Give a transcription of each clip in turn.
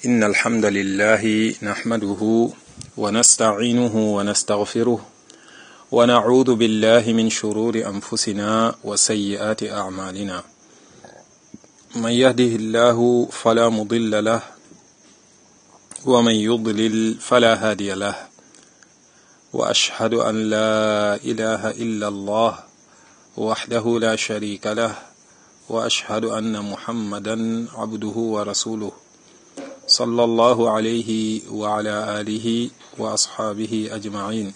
إن الحمد لله نحمده ونستعينه ونستغفره ونعوذ بالله من شرور أنفسنا وسيئات أعمالنا من يهده الله فلا مضل له ومن يضلل فلا هادي له وأشهد أن لا إله إلا الله وحده لا شريك له وأشهد أن محمدا عبده ورسوله صلى الله عليه وعلى آله وأصحابه أجمعين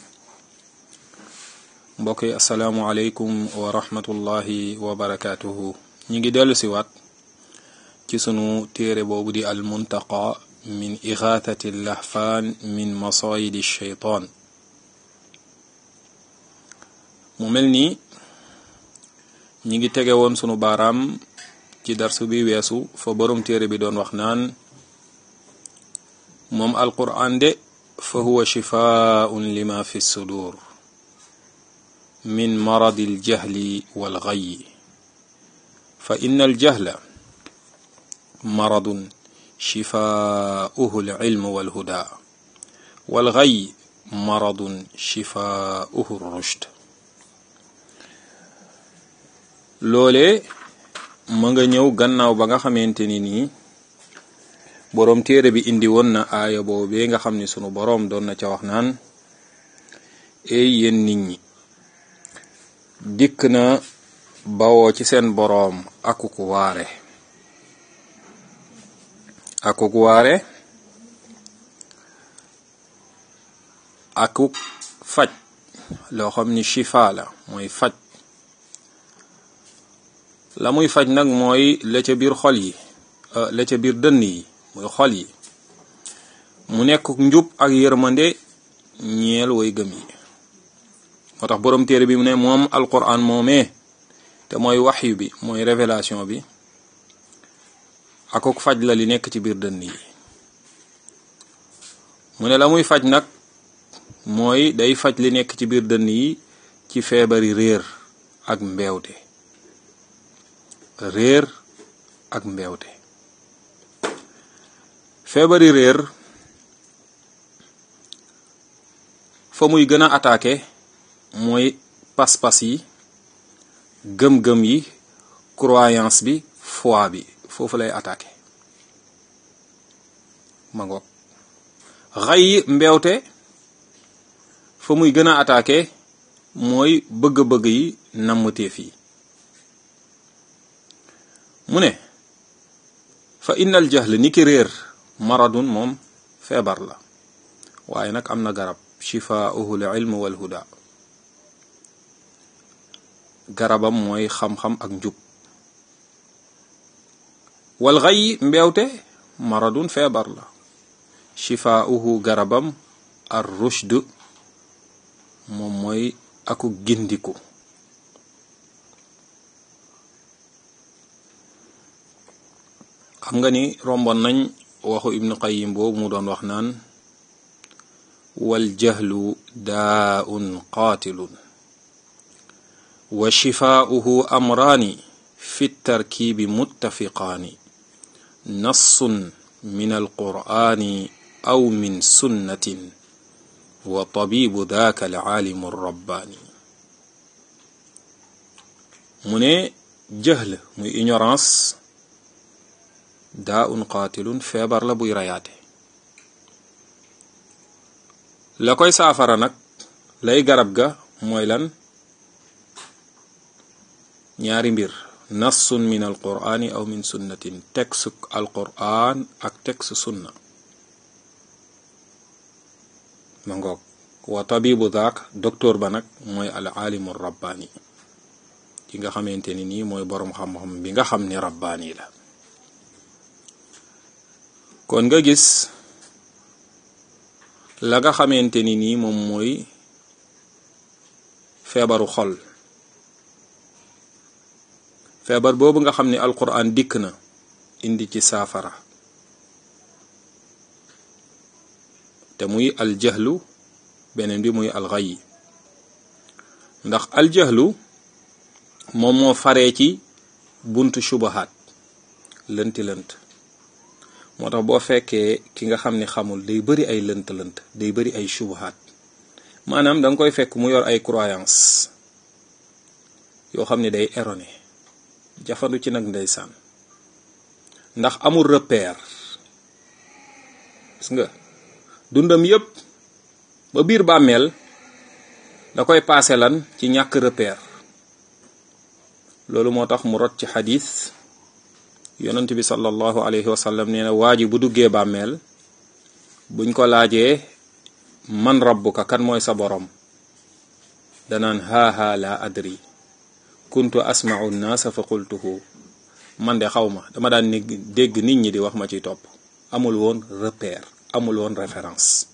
mbokk yi asalaamualeykum wa rahmatullahi wa barakaatuhu ñu ngi dellu si waat ci sunu téere boobu di al muntaqa min ixaathati lahfaan min masayidi sheytaan mu mel ni ñi ngi tege woon sunu baaraam ci darsu bi weesu fa borom téere bi doon wax naan moom alquraan de fa huwa shifaaun lima fi sudur min maradi aljahli walgayi fa inna aljahla maradun shifaauhu alilmu walhuda walgayi maradun shifaauhu rushd loole ma nga ñëw gannaaw ba nga xamante ni nii boroom téere bi indi woon na aaya boobee nga xam ni sunu boroom doon na ca wax naan ey yéen nit ñi dikk na bawoo ci seen boroom akuk waare akuk waare akuk faj loo xam ni shifa la mooy faj la muy faj nag mooy la ca biir xol yi la ca biir dënn yi muy xol yi mu nekk njub ak yërmande ñeel way gëm yi moo tax boroom téere bi mu ne moom alquran moomee te mooy waxyu bi mooy révélation bi akok faj la li nekk ci biir dënn yi mu ne la muy faj nag mooy day faj li nekk ci biir dënn yi ci feebari réer ak mbeewte réer ak mbeewte feebari réer fa muy gën a attaqué mooy pas-pas yi gëm-gëm yi croyance bi foi bi foofu lay attaqué ma ngoog xay yi mbeewte fa muy gën a attaqué mooy bëgg-bëgg yi nammteef yi mu ne fa innal jahl ni ki réer maradun moom feebar la waaye nag am na garab shifaauhu l ilm wal huda garabam mooy xam-xam ak njub wal xay mbeewte maradun feebar la shifaauhu garabam ar rushd moom mooy aku gindiku xam nga ni romboon nañ waxu ibnu qayim boobu mu doon wax naan wal jahlu daaun qaatilun wa shifaauhu amraani fi tarkiibi muttafiqaani nassun min alqur'aani aw min sunnatin wa tabibu daaka alaalimu rabbaani mu ne jahl muy ignorance daa un qaatilun feebar la buy rayaate la koy saafara nag lay garab ga mooy lan ñaari mbir nassun min alqur'ani aw min sunnatin texte alqur'an ak texte sunna ma ngoog wa tabibu daak docteur ba nag mooy al alimu rabbaani ki nga xamante ni nii mooy boroom xam-xam bi nga xam ni rabbaani la kon nga gis la nga xamante ni nii moom mooy feebaru xol feebar boobu nga xam ne alquran dikk na indi ci saafara te muy aljahlu beneen bi muy alxay ndax aljahlu moom moo faree ci buntu shubahaat lënti lënt moo tax boo fekkee ki nga xam ne xamul day bëri ay lënt-lënt day bëri ay shubuhaat maanaam da nga koy fekk mu yor ay croyance yoo xam ne day erroné jafandu ci nag ndeysaan ndax amul repère gis nga dundam yépp ba biir bàmmeel da koy paase lan ci ñàkk repère loolu moo tax mu rot ci xadis yonent bi sallallahu alayhi wa sallam nee na waa ji bu duggee bàmmeel buñ ko laajee man rabbuka kan mooy sa borom danaan haha la adri kuntu asma'u nnaasa fa qultuhu man de xaw ma dama daan ni dégg nit ñi di wax ma ciy topp amul woon repère amul woon référence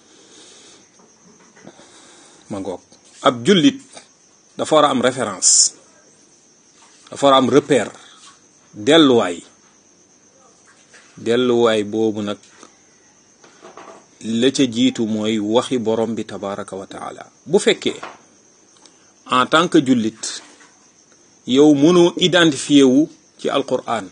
ma ngoog ab jullit dafa war a am référence dafa war a am repère delluwaay delluwaay boobu nag la ca jiitu mooy waxi borom bi tabaraka wa taala bu fekkee en tant que jullit yow mënoo identifié wu ci alquran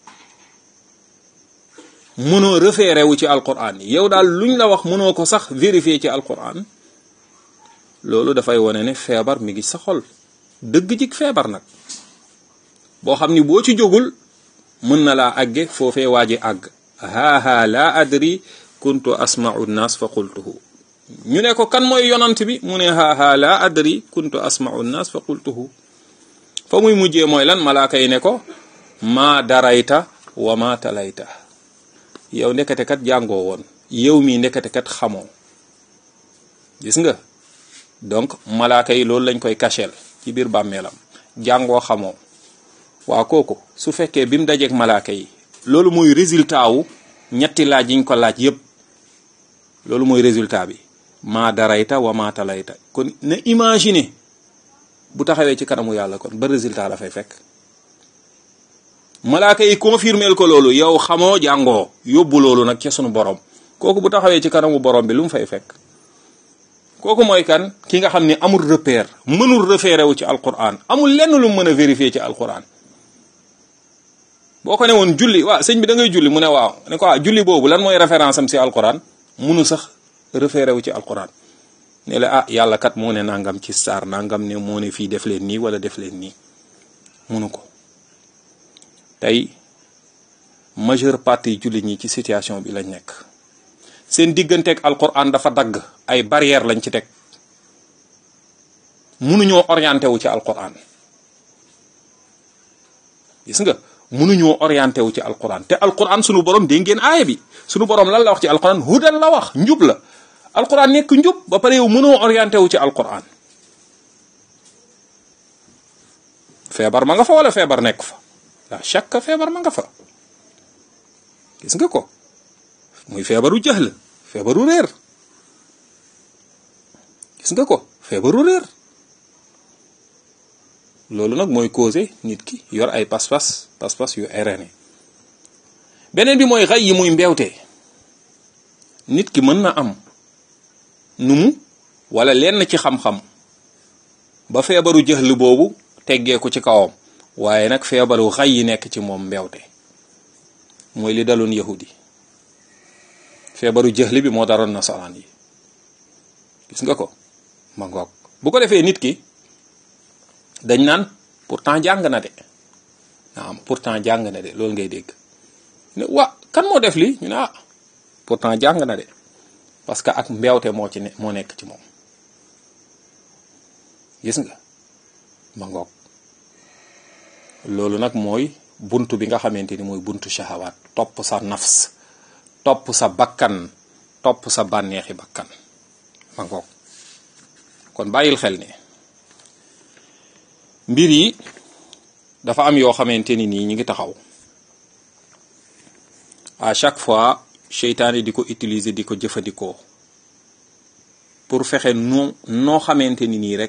mënoo référé wu ci alquran yow daal luñ la wax mënoo ko sax vérifier ci alquran loolu dafay wane ne feebar mi ngi sa xol dëgg jik feebar nag boo xam ni boo ci jógul mën na laa àgge foofee waaji àgg haha la adri kuntu asma'u nnas fa qultuhu ñu ne ko kan mooy yonant bi mu ne haha la adri kuntu asma'u nnas fa qultuhu fa muy mujjee mooy lan malaaka yi ne ko maa darayta wa ma talayta yow ndekete kat jàngoo woon yow mii ndekete kat xamoo gis nga donc malaaka yi loolu lañ koy kachel ci biir bàmmeelam jàngoo xamoo waa kooku su fekkee bi mu dajeeg malaaka yi loolu mooy résultat wu ñetti laaj yiñ ko laaj yépp loolu mooy résultat bi maa darayta wa maa talayta kon na imaginer bu taxawee ci kanamu yàlla kon ba résultat la fay fekk malaaka yi confirmeel ko loolu yow xamoo jàngoo yóbbu loolu nag ca sunu borom kooku bu taxawee ci kanamu borom bi lu mu fay fekk kooku mooy kan ki nga xam ne amul repère mënul référé wu ci alquran amul lenn lu mu mën a vérifier ci alquran boo ko ne woon julli waaw sëñ bi da ngay julli mu ne waaw ne ko waaw julli boobu lan mooy référence am si alquran munu sax référé wu ci alquran ne la ah yàlla kat moo ne nangam ci saar nangam ne moo ne fii def leen nii wala def leen nii munu ko tey majeure partie jullit ñi ci situation bi lañ nekk seen digganteeg alquran dafa dagg ay barrière lañ ci teg munuñoo orienté wu ci alquran gis nga munuñoo orienté wu ci alquran te alquran sunu borom dégg ngeen aaya bi sunu borom lan la wax ci alquran hudan la wax njub la alquran nekk njub ba pare yow mënoo orienté wu ci alquran feebar ma nga fa wala feebar nekk fa la chaque feebar ma nga fa gis nga ko muy feebaru jahl feebaru réer gis nga ko feebaru réer loolu nag mooy causé nit ki yor ay pas-pas pas-pas yu erroné beneen bi mooy xay yi muy mbeewte nit ki mën na am nu mu wala lenn ci xam-xam ba feebaru jahl boobu teggee ko ci kawam waaye nag feebaru xay yi nekk ci moom mbeewte mooy li daloon yahudi feebaru jëxli bi moo daroon nasaraan yi gis nga ko ma ngoog bu ko defee nit ki dañ naan pourtant jàng na de naam pourtant jàng na de loolu ngay dégg ne wa kan moo def lii ñu ne ah pourtant jàng na de parce que ak mbeewte moo ci ne moo nekk ci moom gis nga ma ngoog loolu nag mooy buntu bi nga xamante ni mooy buntu shahawaat topp sa nafs topp sa bakkan topp sa bànneexi bakkan ma ngoog kon bàyyil xel ne mbir yi dafa am yoo xamante ni nii ñi ngi taxaw à chaque fois seytaane di ko utiliser di ko jëfandikoo pour fexe noo noo xamante ni nii rek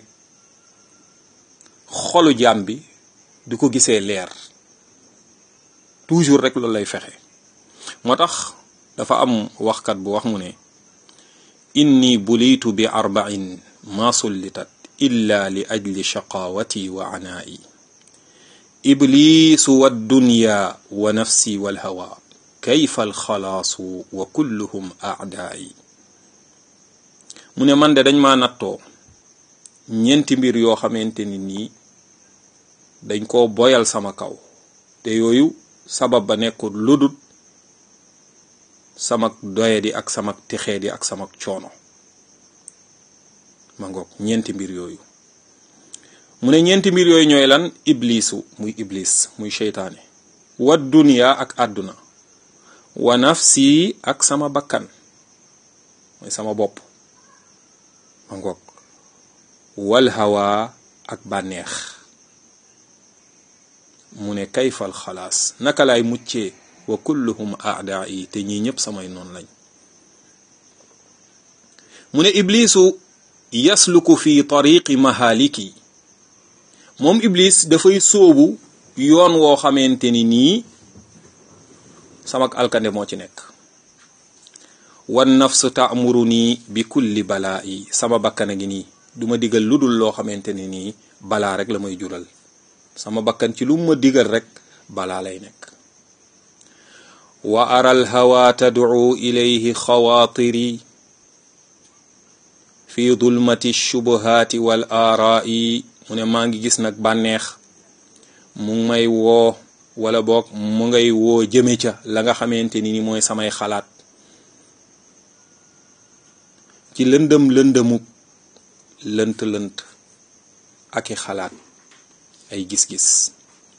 xolu jaam bi du ko gisee leer toujours rek loolu lay fexe moo tax dafa am waxkat bu wax mu ne inni bulitu bi arba'in ma sullitat illa li ajli shaqawati wa anaa'i iblisu wa dunya wa nafsi wal hawa kayfa alxalaasu wa kulluhum aadaayi mu ne man de dañ ma nattoo ñeenti mbir yoo xamante ni nii dañ koo boyal sama kaw te yooyu sabab ba nekkul ludut samak doyadi ak samak texeedi ak samak coono ma ngoog ñeenti mbir yooyu mu ne ñeenti mbir yooyu ñooy lan iblisu muy iblis muy seytaane wa duniya ak àdduna wa nafsi ak sama bakkan mooy sama bopp ma ngoog wal hawa ak bànneex mu ne kayfal xalaas naka laay muccee wa kulluhum aadaa yi te ñii ñëpp samay noonu lañ mu ne iblisu yasluku fi tariqi mahaliki moom iblis dafay sóobu yoon woo xamante ni nii samak alkande moo ci nekk wan nafsu taamuru nii bi kulli balaa yi sama bakkan a ngi nii duma digal lu dul loo xamante ni nii balaa rek la may jural sama bakkan ci lu ma digal rek balaa lay nekk wa ara alhawa tadcu ilayhi xawaatiri fi dulmati shubuhaati wal aaraa'i mu ne maa ngi gis nag bànneex mu ngi may woo wala boog mu ngay woo jëme ca la nga xamante ni ni mooy samay xalaat ci lëndëm lëndëmuk lënt lënt ak i xalaat ay gis-gis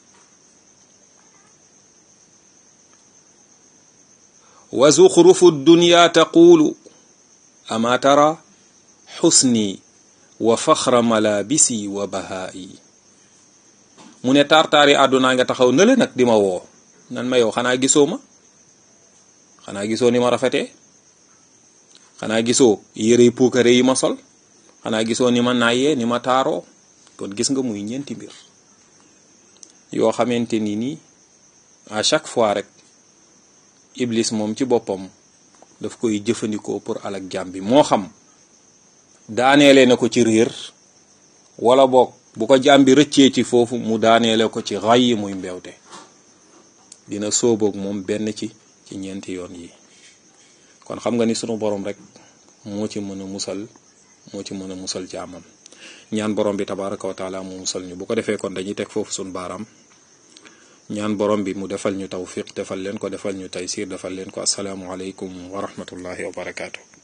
wa zuxrufu dunya taqulu ama tara xusni wa faxra malabisi wa bahaayi mu ne tartaari àddunaa nga taxaw nële nag di ma woo nan ma yow xanaa gisoo ma xanaa gisoo ni ma rafetee xanaa gisoo yërey puukare yi ma sol xanaa gisoo ni ma naayee ni ma taaroo kon gis nga muy ñeenti mbir yoo xamante ni nii à chaque fois rek iblis moom ci boppam daf koy jëfandikoo pour alak jàmm bi moo xam daaneele na ko ci réer wala boog bu ko jàmm bi rëccee ci foofu mu daaneele ko ci ray yi muy mbewte dina sóoboog moom benn ci ci ñeenti yoon yi kon xam nga ni sunu borom rek moo ci mën a musal moo ci mën a musal jaamam ñaan borom bi tabaraka wa taala mu musal ñu bu ko defee kon dañuy teg foofu sunu baaraam ñaan borom bi mu defal ñu tawfiq defal leen ko defal ñu taysir defal leen ko asalaamu aleykum wa rahmatullahi wa barakaatu.